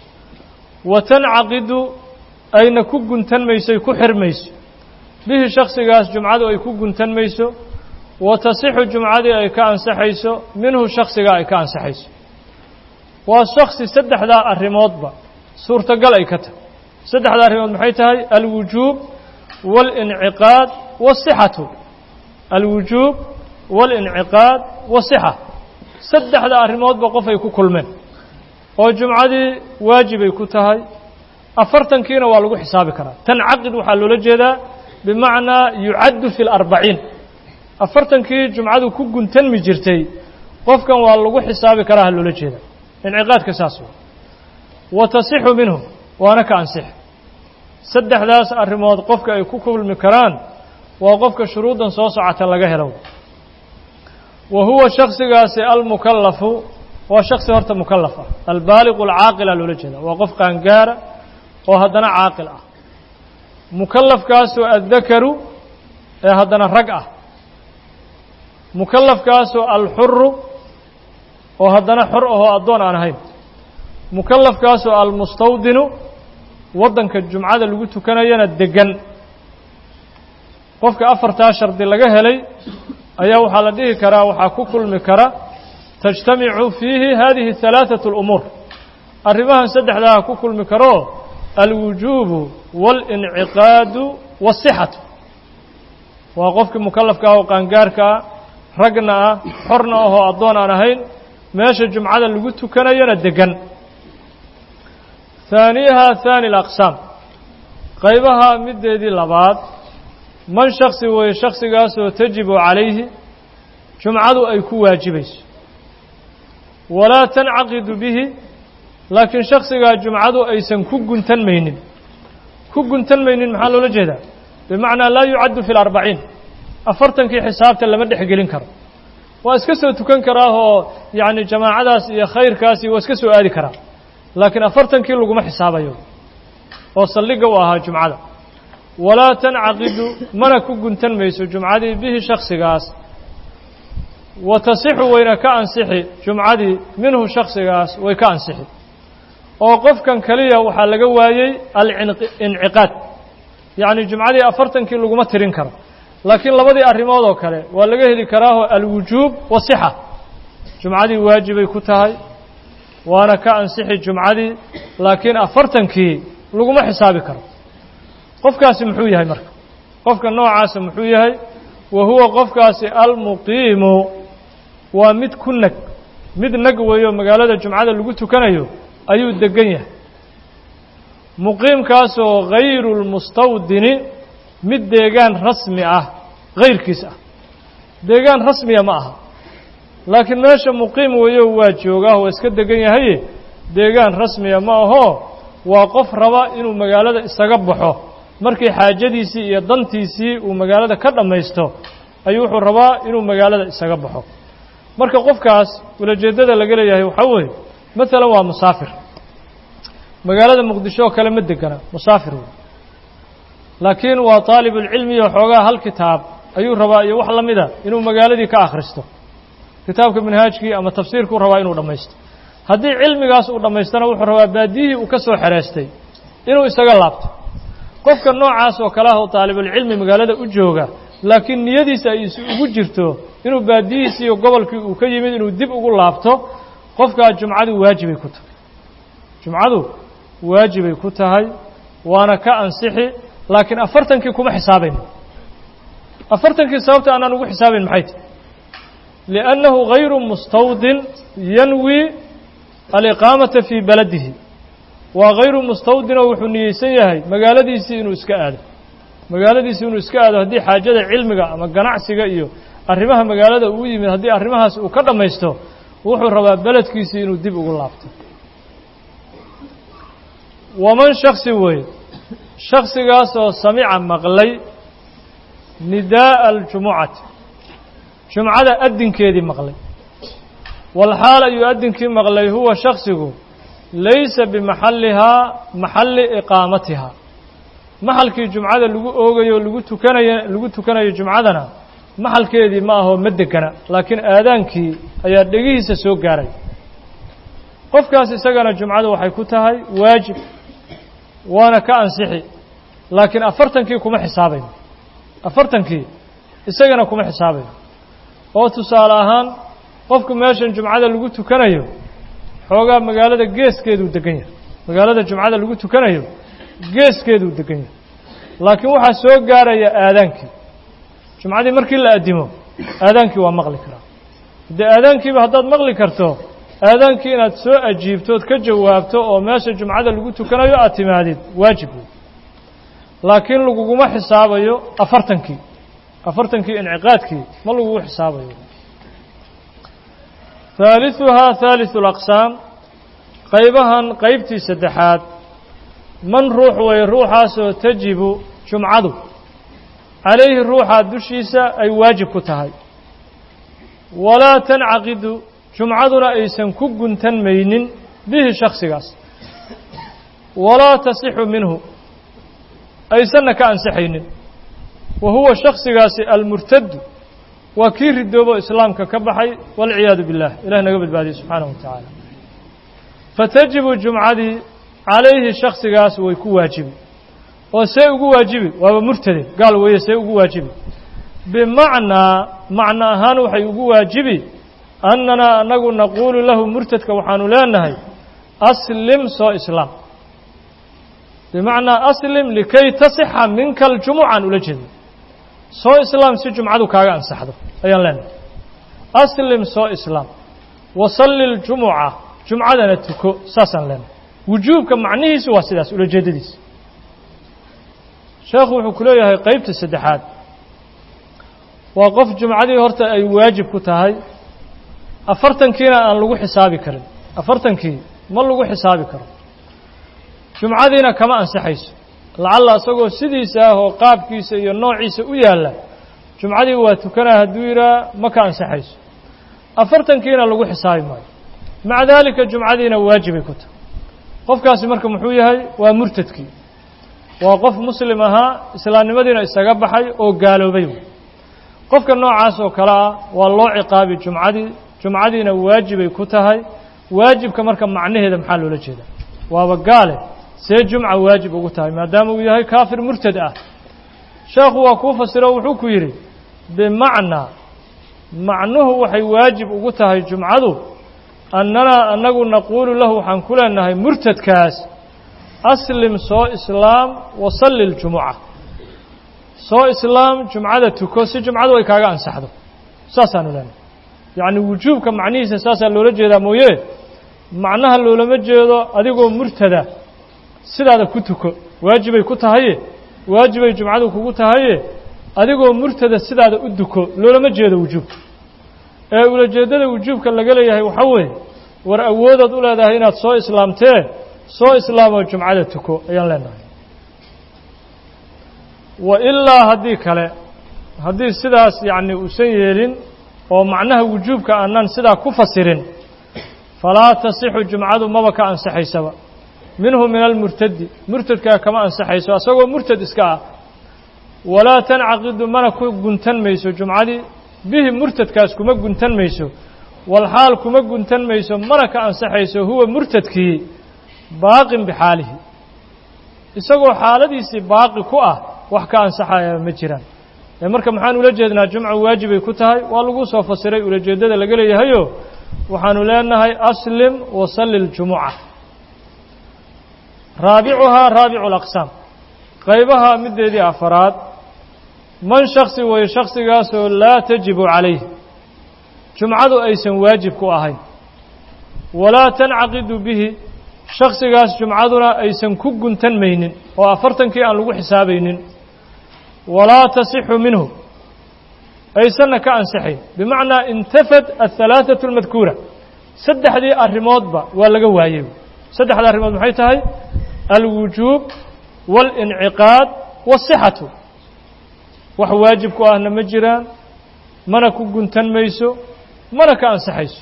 wa tancaqidu ayna ku guntan maysoy ku xirmayso bihi shaksigaas jumcadu ay ku guntan mayso wa tasixu jumcadii ay ka ansaxayso minhu shaksiga ay ka ansaxayso waa shaksi saddexdaa arrimoodba suurtagal ay ka tahay saddexdaa arrimood maxay tahay alwujuub waalinciqaad waasixatu alwujuub waalinciqaad wasixa saddexda arrimoodba qof ay ku kulmeen oo jumcadii waajibay ku tahay afartankiina waa lagu xisaabi karaa tancaqid waxaa loola jeedaa bimacnaa yucaddu fi larbaciin afartankii jumcadu ku guntanmi jirtay qofkan waa lagu xisaabi karaa ha loola jeeda inciqaadka saas wa wa tasixu minhu waana ka ansix saddexdaas arrimood qofka ay ku kulmi karaan waa qofka shuruuddan soo socota laga helo wa huwa shaksigaasi almukallafu waa shaksi horta mukallaf ah albaaliqu alcaaqila loola jeeda waa qof qaangaara oo haddana caaqil ah mukallafkaasoo addakaru ee haddana rag ah mukallafkaasoo alxuru oo haddana xor ahoo addoon aan ahayn mukallafkaasoo almustawdinu waddanka jumcada lagu tukanayana deggan qofka afartaa shardi laga helay ayaa waxaa la dhihi karaa waxaa ku kulmi kara tajtamicu fiihi hadihi halaaثaة اlumuur arrimahan saddexdaa ku kulmi karoo alwujuubu waاlinciqaadu waالsixatu waa qofkii mukallafka ah oo qaangaarka ah ragna ah xorna ahoo addoon aan ahayn meesha jumcada lagu tukanayana degan haaniyaha haani alaqsaam qaybaha middeedii labaad man shaksi weeye shaksigaasoo tajibu calayhi jumcadu ay ku waajibayso walaa tancaqidu bihi laakiin shaksigaa jumcadu aysan ku guntan maynin ku guntan maynin maxaa loola jeedaa bimacnaa laa yucaddu fi larbaciin afartankii xisaabta lama dhexgelin karo waa iska soo tukan karaa oo yacni jamaacadaas iyo khayrkaasi waa iska soo aadi karaa laakiin afartankii laguma xisaabayo oo saldhigga u ahaa jumcada walaa tancaqidu mana ku guntan mayso jumcadii bihi shaksigaas wa tasixu wayna ka ansixi jumcadii minhu shaksigaas way ka ansixi oo qofkan keliya waxaa laga waayey alinciqaad yacni jumcadii afartankii laguma tirin karo laakiin labadii arrimood oo kale waa laga heli karaaho alwujuub wasixa jumcadii waajibay ku tahay waana ka ansixi jumcadii laakiin afartankii laguma xisaabi karo qofkaasi muxuu yahay marka qofka noocaasa muxuu yahay wa huwa qofkaasi almuqiimu waa mid ku nag mid nag weeyo magaalada jumcada lagu tukanayo ayuu degan yahay muqiimkaasoo hayru lmustawdini mid deegaan rasmi ah hayrkiis ah deegaan rasmiya ma aha laakiin meesha muqiim weeyo waa joogaa waa iska degan yahaye deegaan rasmiya ma ahoo waa qof raba inuu magaalada isaga baxo markii xaajadiisii iyo dantiisii uu magaalada ka dhammaysto ayuu wuxuu rabaa inuu magaalada isaga baxo marka qofkaas ulajeeddada laga leeyahay waxaa weeye maalan waa musaafir magaalada muqdisho oo kale ma degana musaafir wey laakiin waa taalibulcilmiyo xoogaa hal kitaab ayuu rabaa iyo wax la mida inuu magaaladii ka akhristo kitaabka manhaajkii ama tafsiirkuu rabaa inuu dhammaysto haddii cilmigaas uu dhammaystana wuxuu rabaa baadiyihii uu ka soo xereystay inuu isaga laabto qofka noocaas oo kale ah oo taalibulcilmi magaalada u jooga laakiin niyadiisa ay ugu jirto inuu baadiyihiisi iyo gobolkii uu ka yimid inuu dib ugu laabto qofkaa jumcadu waajibay ku tahay jumcadu waajibay ku tahay waana ka ansixi laakiin afartankii kuma xisaabayno afartankii sababta aanaan ugu xisaabayn maxay tahy liannahu hayru mustawdin yanwi aliqaamata fii baladihi waa hayru mustawdinoo wuxuu niyeysan yahay magaaladiisii inuu iska aado magaaladiisii inuu iska aado haddii xaajada cilmiga ama ganacsiga iyo arrimaha magaalada uu yimid haddii arrimahaas uu ka dhammaysto wuxuu rabaa beledkiisii inuu dib ugu laabto waman shaksi weeye shaksigaasoo samica maqlay nidaa'a aljumucati jumcada addinkeedii maqlay walxaal ayuu addinkii maqlay huwa shaksigu laysa bimaxallihaa maxalli iqaamatihaa maxalkii jumcada lagu oogayo lagu tukanayo lagu tukanayo jumcadana maxalkeedii ma ahoo ma degana laakiin aadaankii ayaa dhegihiisa soo gaaray qofkaas isagana jumcadu waxay ku tahay waajib waana ka ansixi laakiin afartankii kuma xisaabayno afartankii isagana kuma xisaabayno oo tusaale ahaan qofku meeshan jumcada lagu tukanayo xoogaa magaalada geeskeeduu degan yahay magaalada jumcada lagu tukanayo geeskeeduu degan yahay laakiin waxaa soo gaaraya aadaankii jumcadii markii la addimo aadaankii waa maqli karaa dee aadaankiiba haddaad maqli karto aadaankii inaad soo ajiibtood ka jawaabto oo meesha jumcada lagu tukanayo aad timaadid waajib wey laakiin laguguma xisaabayo afartankii afartankii inciqaadkii ma lagugu xisaabayo haaliثuhaa haaliثu اlaqsaam qaybahan qaybtii saddexaad man ruux way ruuxaasoo tajibu jumcadu calayhi ruuxaa dushiisa ay waajib ku tahay walaa tancaqidu jumcaduna aysan ku guntan maynin bihi shaksigaas walaa tasixu minhu aysanna ka ansixaynin wa huwa shaksigaasi almurtadu waa kii ridoobo islaamka ka baxay walciyaadu billah ilahi naga badbaadiye subxaanahu wa tacaala fatajibu jumcadii calayhi shaksigaas way ku waajibi oo see ugu waajibi waaba murtade gaal weeye see ugu waajibi bimacnaa macno ahaan waxay ugu waajibi annanaa annagu naquulu lahu murtadka waxaanu leenahay aslim soo islaam bimacnaa aslim likay tasixa minka aljumucan ula jeeda soo islaam si jumcadu kaaga ansaxdo ayaan leenahay aslim soo islaam wasalli ljumuca jumcadana tuko saasaan leenahay wujuubka macnihiisu waa sidaas ulajeedadiisa sheekhu wuxuu ku leeyahay qeybta saddexaad waa qof jumcadii horta ay waajib ku tahay afartankiina aan lagu xisaabi karin afartankii ma lagu xisaabi karo jumcadiina kama ansixayso lacalla isagoo sidiisa ah oo qaabkiisa iyo noociisa u yaalla jumcadii waa tukanaa hadduu yidhaha ma ka ansaxayso afartankiina lagu xisaabi maayo maca daalika jumcadiina waajibay ku tahay qofkaasi marka muxuu yahay waa murtadkii waa qof muslim ahaa islaamnimadiina isaga baxay oo gaaloobay qofka noocaas oo kale ah waa loo ciqaabi jumcadii jumcadiina waajibay ku tahay waajibka marka macnaheeda maxaa loola jeedaa waaba gaale see jumca waajib ugu tahay maadaama uu yahay kaafir murtad ah sheekhu waa kuu fasiro wuxuu ku yidhi bimacnaa macnuhu waxay waajib ugu tahay jumcadu annanaa annagu naquulu lahu waxaan ku leenahay murtadkaas aslim soo islaam wasalli ljumuca soo islaam jumcada tuko si jumcadu ay kaaga ansaxdo saasaanu leenahay yacni wujuubka macnihiisa saasaa loola jeedaa mooye macnaha loolama jeedo adigoo murtada sidaada ku tuko waajibay ku tahaye waajibay jumcadu kugu tahaye adigoo murtada sidaada u duko loolama jeedo wujuubka ee ulajeeddada wujuubka laga leeyahay waxaa weeye war awoodaad u leedahay inaad soo islaamtee soo islaamoo jumcada tuko ayaan leenahay wa ilaa haddii kale haddii sidaas yacni uusan yeelin oo macnaha wujuubka aanan sidaa ku fasirin falaa tasixu jumcadu maba ka ansaxaysaba minhu min almurtadi murtadkaa kama ansaxayso asagoo murtad iska ah walaa tancaqidu mana ku guntan mayso jumcadii bihi murtadkaas kuma guntan mayso walxaal kuma guntan mayso mana ka ansaxayso huwa murtadkii baaqin bixaalihi isagoo xaaladiisii baaqi ku ah wax ka ansaxaya ma jiraan ee marka maxaan ula jeednaa jumca waajibay ku tahay waa lagu soo fasiray ulajeeddada laga leeyahayo waxaanu leenahay aslim wasalli ljumuca raabicuhaa raabicu alaqsaam qaybaha middeedii afaraad man shaksi way shaksigaasoo laa tajibu calayh jumcadu aysan waajib ku ahayn walaa tancaqidu bihi shaksigaas jumcaduna aysan ku guntan maynin oo afartankii aan lagu xisaabaynin walaa tasixu minhu aysanna ka ansixayn bimacnaa intafad ahalaaثatu اlmadkuura saddexdii arrimoodba waa laga waayey saddexda arrimood maxay tahay alwujuub waاlinciqaad waالsixatu wax waajib ku ahna ma jiraan mana ku guntan mayso mana ka ansixayso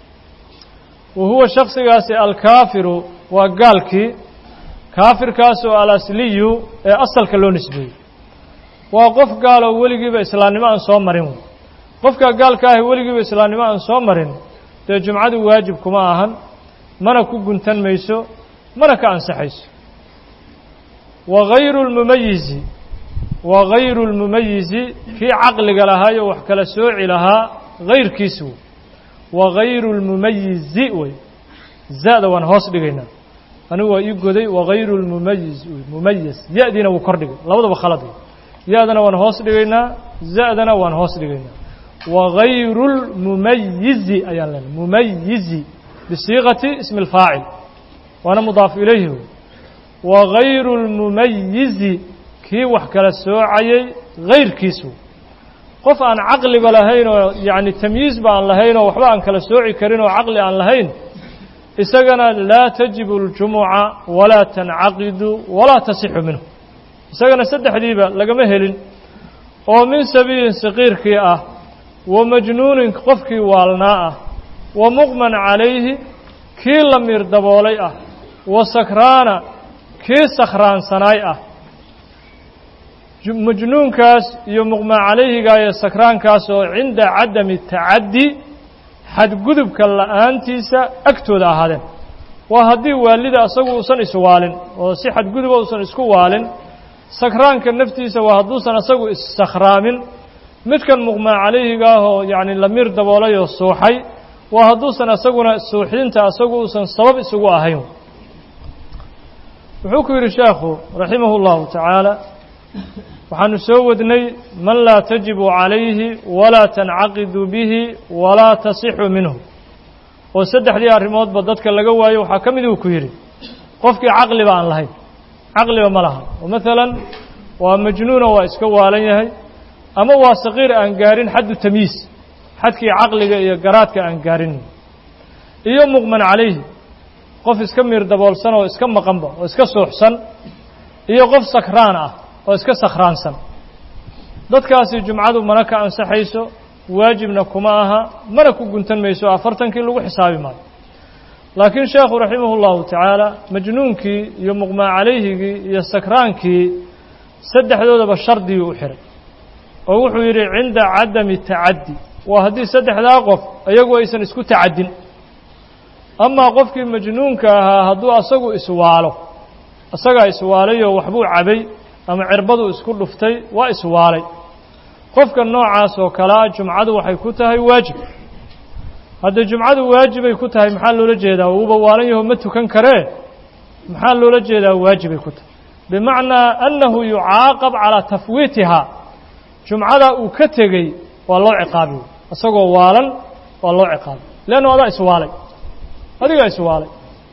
wa huwa shaksigaasi alkaafiru waa gaalkii kaafirkaasoo alasliyu ee asalka loo nisbeeyey waa qof gaaloo weligiiba islaamnimo aan soo marin qofka gaalka ahi weligiiba islaamnimo aan soo marin dee jumcadu waajib kuma ahan mana ku guntan mayso mana ka ansaxayso wa gayru lmumayizi wa gayru lmumayizi kii caqliga lahaayo wax kala sooci lahaa gayrkiis wey wa gayru lmumayizi wey za-da waan hoos dhigaynaa anigu waa ii goday wagayru lmumayiz mumayis ya-diina wuu kor dhigay labadaba khalad ya-dana waan hoos dhigaynaa za-dana waan hoos dhigaynaa wagayru lmumayizi ayaan leenahay mumayizi bisiiqati ismi اlfaacil waana mudaaf ilayhi wey wagayru lmumayizi kii wax kala soocayay gayrkiisu qof aan caqliba lahayn oo yacni tamyiiz ba aan lahayn oo waxba aan kala sooci karin oo caqli aan lahayn isagana laa tajibu اljumuca walaa tancaqidu walaa tasixu minhu isagana saddexdiiba lagama helin oo min sabiilin saqiirkii ah wa majnuunin qofkii waalnaa ah wa muqman calayhi kii la miir daboolay ah wa sakraana kii sakhraansanaay ah majnuunkaas iyo muqman calayhiga iyo sakraankaas oo cinda cadami tacaddi xadgudubka la'aantiisa agtooda ahaadeen waa haddii waalida asagu uusan iswaalin oo si xadguduba uusan isku waalin sakraanka naftiisa waa hadduusan asagu issakhraamin midkan muqmaa calayhiga ah oo yacni lamiir daboolay oo suuxay waa hadduusan asaguna suuxdinta asagu uusan sabab isugu ahayn wuxuu ku yidhi sheekhu raximahu اllahu tacaala waxaanu soo wadnay man laa tajibu calayhi walaa tancaqidu bihi walaa tasixu minhu oo saddexdii arrimoodba dadka laga waayo waxaa ka mid uu ku yidhi qofkii caqliba aan lahayn caqliba ma laha oo maalan waa majnuuna waa iska waalan yahay ama waa saqiir aan gaarin xaddu tamyiis xadkii caqliga iyo garaadka aan gaarin iyo muqman calayhi qof iska miir daboolsan oo iska maqanba oo iska suuxsan iyo qof sakraan ah oo iska sakhraansan dadkaasi jumcadu mana ka ansaxayso waajibna kuma aha mana ku guntan mayso afartankii lagu xisaabi maayo laakiin sheekhu raximah اllahu tacaala majnuunkii iyo muqmaa calayhigii iyo sakraankii saddexdoodaba shardiyuu u xihay oo wuxuu yidhi cinda cadami tacaddi waa haddii saddexdaa qof iyagu aysan isku tacaddin amaa qofkii majnuunka ahaa hadduu asagu iswaalo isagaa iswaalayoo waxbuu cabay ama cirbaduu isku dhuftay waa iswaalay qofka noocaas oo kalea jumcadu waxay ku tahay waajib haddii jumcadu waajibay ku tahay maxaa loola jeedaa uuba waalan yaho ma tukan karee maxaa loola jeedaa waajibay ku tahay bimacnaa annahu yucaaqab calaa tafwiitihaa jumcada uu ka tegey waa loo ciqaabi isagoo waalan waa loo ciqaabay leannu adaa iswaalay adigaa iswaalay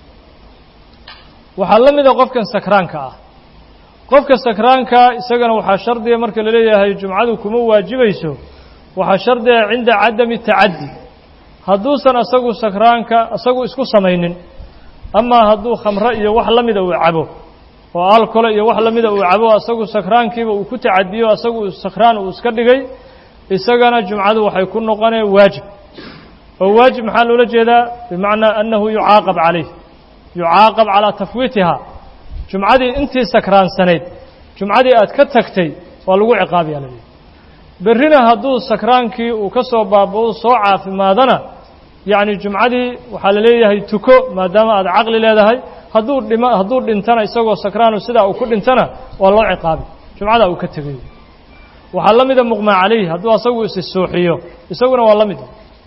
waxaa la mida qofkan sakraanka ah qofka sakraanka isagana waxaa shardiga marka la leeyahay jumcadu kuma waajibayso waxaa shardiga cinda cadami tacaddi hadduusan asagu sakraanka isagu isku samaynin amaa hadduu khamre iyo wax la mida uu cabo oo alkole iyo wax la mida uu cabo asagu sakraankiiba uu ku tacadiyo asagu sakraan uu iska dhigay isagana jumcadu waxay ku noqonee waajib oo waajib maxaa loola jeedaa bimacnaa annahu yucaaqab calayh yucaaqab calaa tafwiitihaa jumcadii intii sakraansanayd jumcadii aad ka tagtay waa lagu ciqaabiyaa la leeyahy berrina hadduu sakraankii uu ka soo baaba-o soo caafimaadana yacni jumcadii waxaa la leeyahay tuko maadaama aad caqli leedahay hadduu dhima hadduu dhintana isagoo sakraanu sidaa uu ku dhintana waa loo ciqaabi jumcadaa uu ka tegayo waxaa la mida muqmaa calayh hadduu asagu isi suuxiyo isaguna waa la mid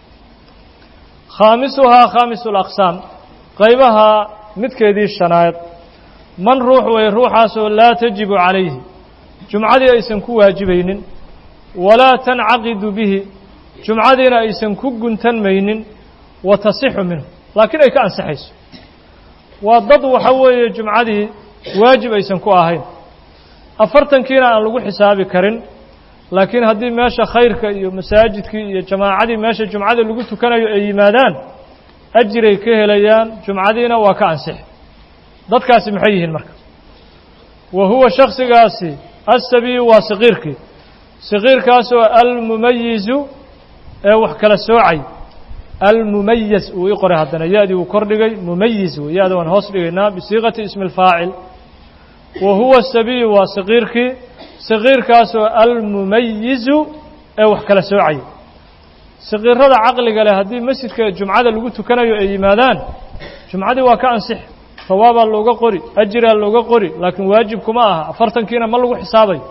khaamisuhaa khaamisu alaqsaam qaybaha midkeedii shanaad man ruux way ruuxaasoo laa tajibu calayhi jumcadii aysan ku waajibaynin walaa tancaqidu bihi jumcadiina aysan ku guntanmaynin wa tasixu minhu laakiin ay ka ansaxayso waa dad waxa weeye jumcadii waajib aysan ku ahayn afartankiina aan lagu xisaabi karin laakiin haddii meesha khayrka iyo masaajidkii iyo jamaacadii meesha jumcada lagu tukanayo ay yimaadaan ajiray ka helayaan jumcadiina waa ka ansixi dadkaasi maxay yihiin marka wa huwa shaksigaasi asabiyu waa saqiirkii saqiirkaasoo almumayizu ee wax kala soocay almumayaz uu ii qoray haddana ya-dii uu kor dhigay mumayiz wey ya-da waan hoos dhigaynaa bisiiqati ismi اlfaacil wa huwa asabiyu waa saqiirkii saqiirkaasoo almumayizu ee wax kala soocay saqiirada caqliga leh haddii masjidka jumcada lagu tukanayo ay yimaadaan jumcadii waa ka ansix sawaabaa looga qori ajiraa looga qori laakiin waajib kuma aha afartankiina ma lagu xisaabayo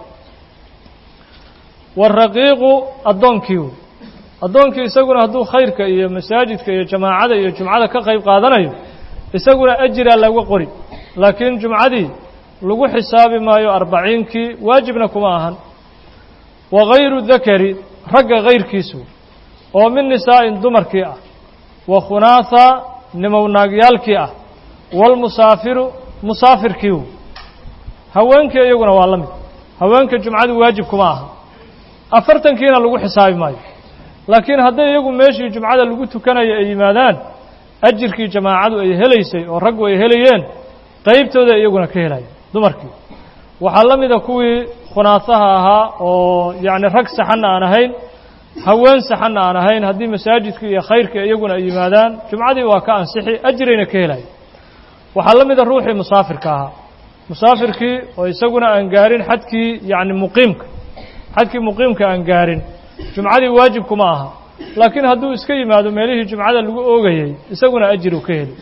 waraqiiqu addoonkii addoonkii isaguna hadduu khayrka iyo masaajidka iyo jamaacada iyo jumcada ka qayb qaadanayo isaguna ajiraa looga qori laakiin jumcadii lagu xisaabi maayo arbaciinkii waajibna kuma ahan wa gayru dakari ragga kayrkiisu oo min nisaa'in dumarkii ah wa khunaatha nimownaagyaalkii ah waalmusaafiru musaafirkiiu haweenkii iyaguna waa la mid haweenka jumcadu waajib kuma aha afartankiina lagu xisaabi maayo laakiin hadday iyagu meeshii jumcada lagu tukanayo ay yimaadaan ajirkii jamaacadu ay helaysay oo raggu ay helayeen qaybtooda iyaguna ka helaya dumarkii waxaa la mida kuwii khunaasaha ahaa oo yacni rag saxanna aan ahayn haween saxanna aan ahayn haddii masaajidkii iyo khayrkii iyaguna ay yimaadaan jumcadii waa ka ansixi ajirayna ka helaya waxaa la mida ruuxii musaafirka ahaa musaafirkii oo isaguna aan gaarin xadkii yacni muqiimka xadkii muqiimka aan gaarin jumcadii waajib kuma aha laakiin hadduu iska yimaado meelihii jumcada lagu oogayay isaguna ajir uu ka heli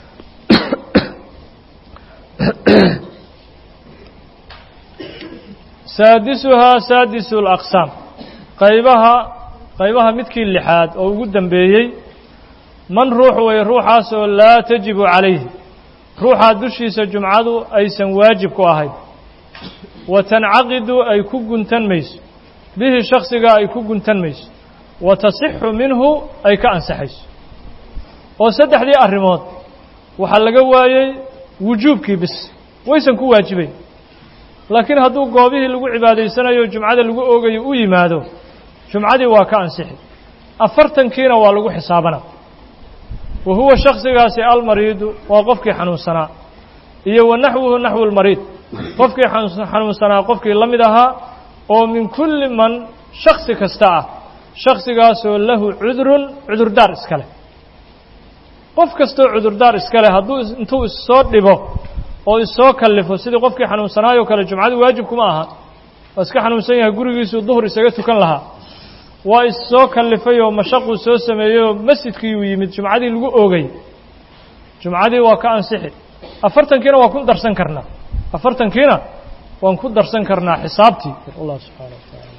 saadisuhaa saadisu alaqsaam qaybaha qaybaha midkii lixaad oo ugu dambeeyey man ruux way ruuxaasoo laa tajibu calayhi ruuxaa dushiisa jumcadu aysan waajib ku ahayn wa tancaqidu ay ku guntan mayso bihi shaksigaa ay ku guntan mayso wa tasixu minhu ay ka ansaxayso oo saddexdii arrimood waxaa laga waayey wujuubkii bis waysan ku waajibayn laakiin hadduu goobihii lagu cibaadaysanayo jumcada lagu oogayo u yimaado jumcadii waa ka ansixi afartankiina waa lagu xisaabana wa huwa shaksigaasi almariidu waa qofkii xanuunsanaa iyo wa naxwuhu naxwu lmariid qofkii xanuunsanaa qofkii la mid ahaa oo min kulli man shaksi kasta ah shaksigaasoo lahu cudurun cudurdaar iska leh qof kastoo cudurdaar iska leh hadduu intuu issoo dhibo oo issoo kallifo sidii qofkii xanuunsanaayoo kale jumcadu waajib kuma aha waa iska xanuunsan yahay gurigiisuu duhur isaga tukan lahaa waa issoo kallifay oo mashaquu soo sameeyey oo masjidkii uu yimid jumcadii lagu oogay jumcadii waa ka ansixi afartankiina waa ku darsan karnaa afartankiina waan ku darsan karnaa xisaabtii allah subxaana wa tacaala